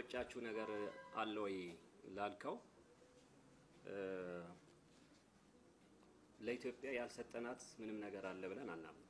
የሚቆጫችሁ ነገር አለ ወይ ላልከው ለኢትዮጵያ ያልሰጠናት ምንም ነገር አለ ብለን አናምንም።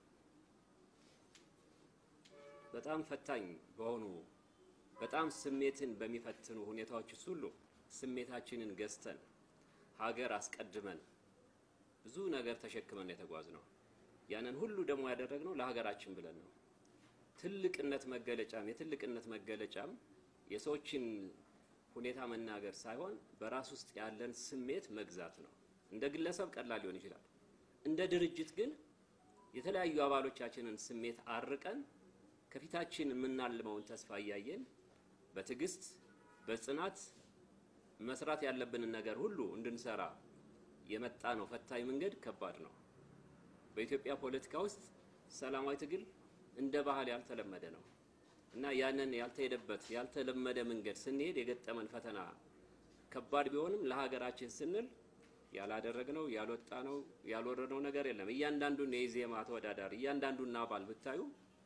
በጣም ፈታኝ በሆኑ በጣም ስሜትን በሚፈትኑ ሁኔታዎች ውስጥ ሁሉ ስሜታችንን ገዝተን ሀገር አስቀድመን ብዙ ነገር ተሸክመን የተጓዝ ነው። ያንን ሁሉ ደግሞ ያደረግነው ለሀገራችን ብለን ነው። ትልቅነት መገለጫም የትልቅነት መገለጫም የሰዎችን ሁኔታ መናገር ሳይሆን በራስ ውስጥ ያለን ስሜት መግዛት ነው። እንደ ግለሰብ ቀላል ሊሆን ይችላል። እንደ ድርጅት ግን የተለያዩ አባሎቻችንን ስሜት አርቀን ከፊታችን የምናልመውን ተስፋ እያየን በትዕግስት በጽናት መስራት ያለብንን ነገር ሁሉ እንድንሰራ የመጣ ነው። ፈታኝ መንገድ ከባድ ነው። በኢትዮጵያ ፖለቲካ ውስጥ ሰላማዊ ትግል እንደ ባህል ያልተለመደ ነው እና ያንን ያልተሄደበት ያልተለመደ መንገድ ስንሄድ የገጠመን ፈተና ከባድ ቢሆንም ለሀገራችን ስንል ያላደረግነው ያልወጣነው ያልወረድነው ነገር የለም። እያንዳንዱን የኢዜማ ተወዳዳሪ እያንዳንዱን አባል ብታዩ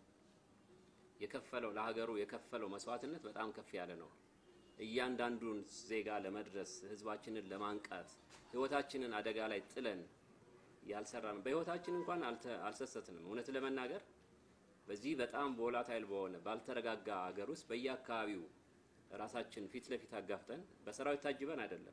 የከፈለው ለሀገሩ የከፈለው መስዋዕትነት በጣም ከፍ ያለ ነው። እያንዳንዱን ዜጋ ለመድረስ ህዝባችንን ለማንቃት ህይወታችንን አደጋ ላይ ጥለን ያልሰራን በህይወታችን እንኳን አልሰሰትንም። እውነት ለመናገር በዚህ በጣም ቮላታይል በሆነ ባልተረጋጋ ሀገር ውስጥ በየአካባቢው ራሳችን ፊት ለፊት አጋፍጠን በሰራዊት ታጅበን አይደለም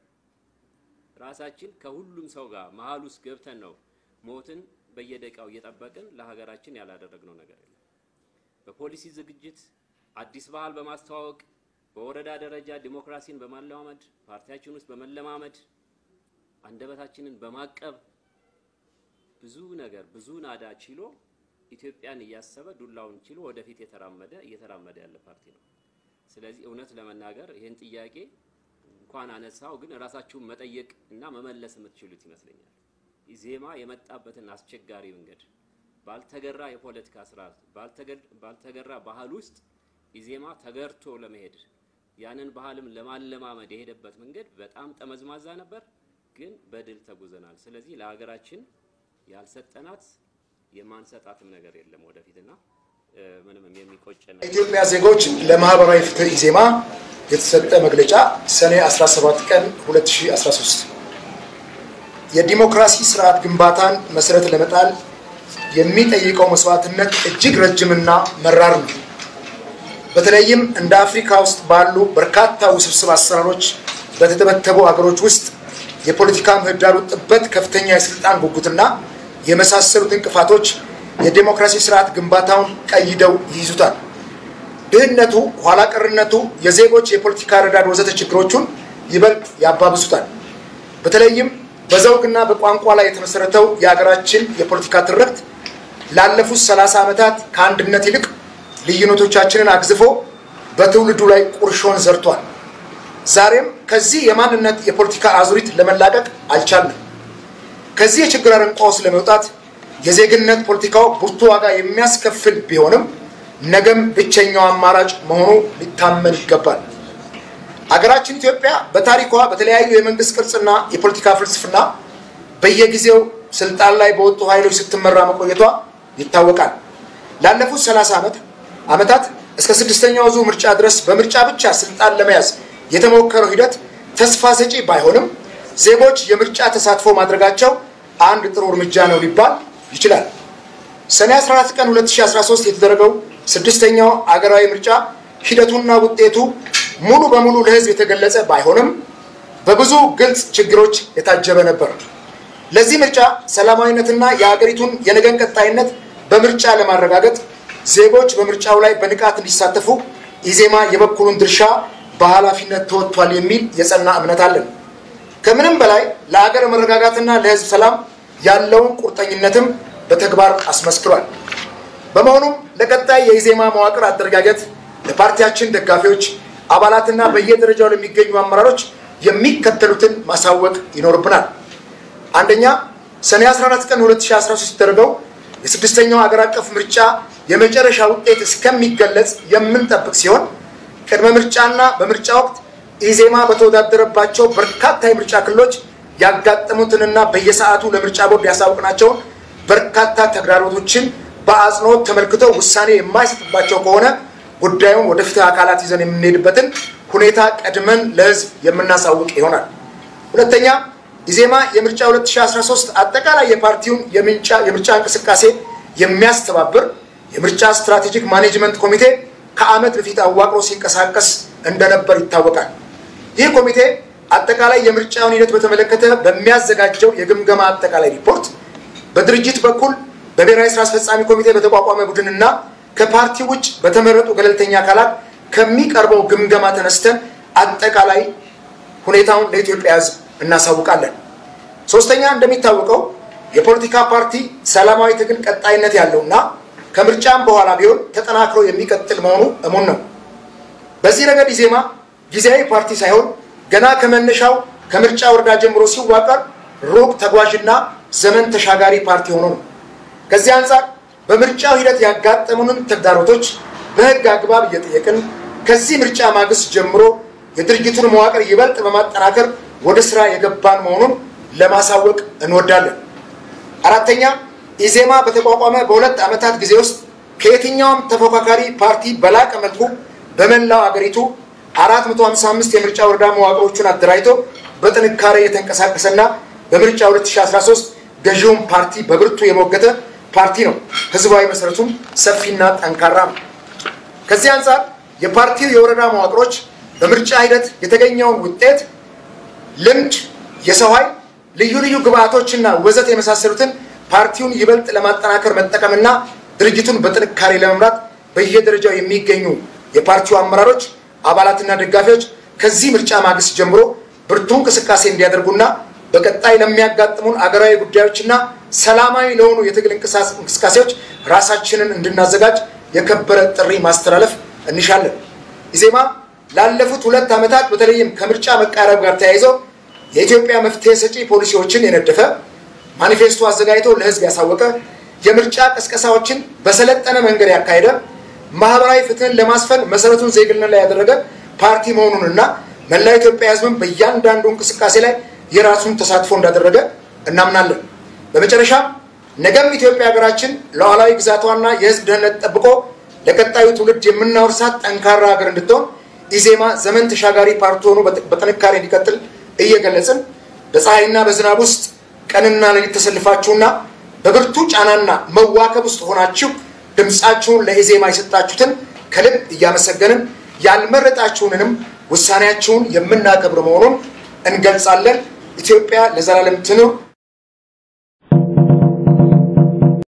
ራሳችን ከሁሉም ሰው ጋር መሀል ውስጥ ገብተን ነው ሞትን በየደቂቃው እየጠበቅን ለሀገራችን ያላደረግነው ነገር የለም። በፖሊሲ ዝግጅት አዲስ ባህል በማስተዋወቅ በወረዳ ደረጃ ዲሞክራሲን በማለማመድ ፓርቲያችን ውስጥ በመለማመድ አንደበታችንን በማቀብ ብዙ ነገር ብዙ ናዳ ችሎ ኢትዮጵያን እያሰበ ዱላውን ችሎ ወደፊት የተራመደ እየተራመደ ያለ ፓርቲ ነው። ስለዚህ እውነት ለመናገር ይህን ጥያቄ እንኳን አነሳው ግን ራሳችሁን መጠየቅ እና መመለስ የምትችሉት ይመስለኛል። ኢዜማ የመጣበትን አስቸጋሪ መንገድ ባልተገራ የፖለቲካ ስርዓት ባልተገራ ባህል ውስጥ ኢዜማ ተገርቶ ለመሄድ ያንን ባህልም ለማለማመድ የሄደበት መንገድ በጣም ጠመዝማዛ ነበር፣ ግን በድል ተጉዘናል። ስለዚህ ለሀገራችን ያልሰጠናት የማንሰጣትም ነገር የለም ወደፊትና ምንም የሚቆጨን ኢትዮጵያ ዜጎች ለማህበራዊ ፍትህ ኢዜማ የተሰጠ መግለጫ ሰኔ 17 ቀን 2013 የዲሞክራሲ ስርዓት ግንባታን መሰረት ለመጣል የሚጠይቀው መስዋዕትነት እጅግ ረጅምና መራር ነው። በተለይም እንደ አፍሪካ ውስጥ ባሉ በርካታ ውስብስብ አሰራሮች በተተበተቡ ሀገሮች ውስጥ የፖለቲካ ምህዳሩ ጥበት፣ ከፍተኛ የስልጣን ጉጉትና የመሳሰሉት እንቅፋቶች የዴሞክራሲ ስርዓት ግንባታውን ቀይደው ይይዙታል። ድህነቱ፣ ኋላ ቀርነቱ፣ የዜጎች የፖለቲካ ረዳድ ወዘተ ችግሮቹን ይበልጥ ያባብሱታል። በተለይም በዘውግና በቋንቋ ላይ የተመሰረተው የሀገራችን የፖለቲካ ትርክት ላለፉት ሰላሳ ዓመታት ከአንድነት ይልቅ ልዩነቶቻችንን አግዝፎ በትውልዱ ላይ ቁርሾን ዘርቷል። ዛሬም ከዚህ የማንነት የፖለቲካ አዙሪት ለመላቀቅ አልቻልንም። ከዚህ የችግር አረንቋ ውስጥ ለመውጣት የዜግነት ፖለቲካው ብርቱ ዋጋ የሚያስከፍል ቢሆንም ነገም ብቸኛው አማራጭ መሆኑ ሊታመን ይገባል። አገራችን ኢትዮጵያ በታሪኳ በተለያዩ የመንግስት ቅርጽና የፖለቲካ ፍልስፍና በየጊዜው ስልጣን ላይ በወጡ ኃይሎች ስትመራ መቆየቷ ይታወቃል። ላለፉት 30 ዓመት ዓመታት እስከ ስድስተኛው ዙር ምርጫ ድረስ በምርጫ ብቻ ስልጣን ለመያዝ የተሞከረው ሂደት ተስፋ ሰጪ ባይሆንም ዜጎች የምርጫ ተሳትፎ ማድረጋቸው አንድ ጥሩ እርምጃ ነው ሊባል ይችላል። ሰኔ 14 ቀን 2013 የተደረገው ስድስተኛው አገራዊ ምርጫ ሂደቱና ውጤቱ ሙሉ በሙሉ ለሕዝብ የተገለጸ ባይሆንም በብዙ ግልጽ ችግሮች የታጀበ ነበር። ለዚህ ምርጫ ሰላማዊነትና የሀገሪቱን የነገን ቀጣይነት በምርጫ ለማረጋገጥ ዜጎች በምርጫው ላይ በንቃት እንዲሳተፉ ኢዜማ የበኩሉን ድርሻ በኃላፊነት ተወጥቷል የሚል የጸና እምነት አለን። ከምንም በላይ ለሀገር መረጋጋትና ለሕዝብ ሰላም ያለውን ቁርጠኝነትም በተግባር አስመስክሯል። በመሆኑም ለቀጣይ የኢዜማ መዋቅር አደረጃጀት ለፓርቲያችን ደጋፊዎች አባላትና በየደረጃው ለሚገኙ አመራሮች የሚከተሉትን ማሳወቅ ይኖርብናል። አንደኛ፣ ሰኔ 14 ቀን 2013 የተደረገው የስድስተኛው ሀገር አቀፍ ምርጫ የመጨረሻ ውጤት እስከሚገለጽ የምንጠብቅ ሲሆን ቅድመ ምርጫና በምርጫ ወቅት ኢዜማ በተወዳደረባቸው በርካታ የምርጫ ክልሎች ያጋጠሙትንና በየሰዓቱ ለምርጫ ቦርድ ያሳወቅናቸውን በርካታ ተግዳሮቶችን በአጽንኦት ተመልክቶ ውሳኔ የማይሰጥባቸው ከሆነ ጉዳዩን ወደ ፍትህ አካላት ይዘን የምንሄድበትን ሁኔታ ቀድመን ለህዝብ የምናሳውቅ ይሆናል። ሁለተኛ ኢዜማ የምርጫ 2013 አጠቃላይ የፓርቲውን የምርጫ እንቅስቃሴ የሚያስተባብር የምርጫ ስትራቴጂክ ማኔጅመንት ኮሚቴ ከዓመት በፊት አዋቅሮ ሲንቀሳቀስ እንደነበር ይታወቃል። ይህ ኮሚቴ አጠቃላይ የምርጫውን ሂደት በተመለከተ በሚያዘጋጀው የግምገማ አጠቃላይ ሪፖርት በድርጅት በኩል በብሔራዊ ስራ አስፈጻሚ ኮሚቴ በተቋቋመ ቡድንና ከፓርቲ ውጭ በተመረጡ ገለልተኛ አካላት ከሚቀርበው ግምገማ ተነስተን አጠቃላይ ሁኔታውን ለኢትዮጵያ ሕዝብ እናሳውቃለን። ሶስተኛ እንደሚታወቀው የፖለቲካ ፓርቲ ሰላማዊ ትግል ቀጣይነት ያለውና ከምርጫም በኋላ ቢሆን ተጠናክሮ የሚቀጥል መሆኑ እሙን ነው። በዚህ ረገድ ኢዜማ ጊዜያዊ ፓርቲ ሳይሆን ገና ከመነሻው ከምርጫ ወረዳ ጀምሮ ሲዋቀር ሩቅ ተጓዥና ዘመን ተሻጋሪ ፓርቲ ሆኖ ነው። ከዚህ አንጻር በምርጫው ሂደት ያጋጠሙንን ተግዳሮቶች በህግ አግባብ እየጠየቅን ከዚህ ምርጫ ማግስት ጀምሮ የድርጅቱን መዋቅር ይበልጥ በማጠናከር ወደ ስራ የገባን መሆኑን ለማሳወቅ እንወዳለን። አራተኛ ኢዜማ በተቋቋመ በሁለት ዓመታት ጊዜ ውስጥ ከየትኛውም ተፎካካሪ ፓርቲ በላቀ መልኩ በመላው አገሪቱ 455 የምርጫ ወረዳ መዋቅሮቹን አደራጅቶ በጥንካሬ የተንቀሳቀሰና በምርጫ 2013 ገዢውን ፓርቲ በብርቱ የሞገተ ፓርቲ ነው። ህዝባዊ መሰረቱም ሰፊና ጠንካራ ነው። ከዚህ አንጻር የፓርቲው የወረዳ መዋቅሮች በምርጫ ሂደት የተገኘውን ውጤት፣ ልምድ፣ የሰው ኃይል፣ ልዩ ልዩ ግብአቶችና ወዘት የመሳሰሉትን ፓርቲውን ይበልጥ ለማጠናከር መጠቀምና ድርጅቱን በጥንካሬ ለመምራት በየደረጃው የሚገኙ የፓርቲው አመራሮች አባላትና ደጋፊዎች ከዚህ ምርጫ ማግስት ጀምሮ ብርቱ እንቅስቃሴ እንዲያደርጉና በቀጣይ ለሚያጋጥሙን አገራዊ ጉዳዮችና ሰላማዊ ለሆኑ የትግል እንቅስቃሴዎች ራሳችንን እንድናዘጋጅ የከበረ ጥሪ ማስተላለፍ እንሻለን። ኢዜማ ላለፉት ሁለት ዓመታት በተለይም ከምርጫ መቃረብ ጋር ተያይዘው የኢትዮጵያ መፍትሄ ሰጪ ፖሊሲዎችን የነደፈ ማኒፌስቶ አዘጋጅቶ ለህዝብ ያሳወቀ የምርጫ ቀስቀሳዎችን በሰለጠነ መንገድ ያካሄደ ማህበራዊ ፍትህን ለማስፈን መሰረቱን ዜግነት ላይ ያደረገ ፓርቲ መሆኑንና መላ ኢትዮጵያ ህዝብን በእያንዳንዱ እንቅስቃሴ ላይ የራሱን ተሳትፎ እንዳደረገ እናምናለን። በመጨረሻ ነገም ኢትዮጵያ ሀገራችን ሉዓላዊ ግዛቷና የህዝብ ደህንነት ጠብቆ ለቀጣዩ ትውልድ የምናወርሳት ጠንካራ ሀገር እንድትሆን ኢዜማ ዘመን ተሻጋሪ ፓርቲ ሆኖ በጥንካሬ እንዲቀጥል እየገለጽን በፀሐይና በዝናብ ውስጥ ቀንና ሌሊት ተሰልፋችሁና በብርቱ ጫናና መዋከብ ውስጥ ሆናችሁ ድምፃችሁን ለኢዜማ የሰጣችሁትን ከልብ እያመሰገንን ያልመረጣችሁንንም ውሳኔያችሁን የምናከብር መሆኑን እንገልጻለን። ኢትዮጵያ ለዘላለም ትኑር።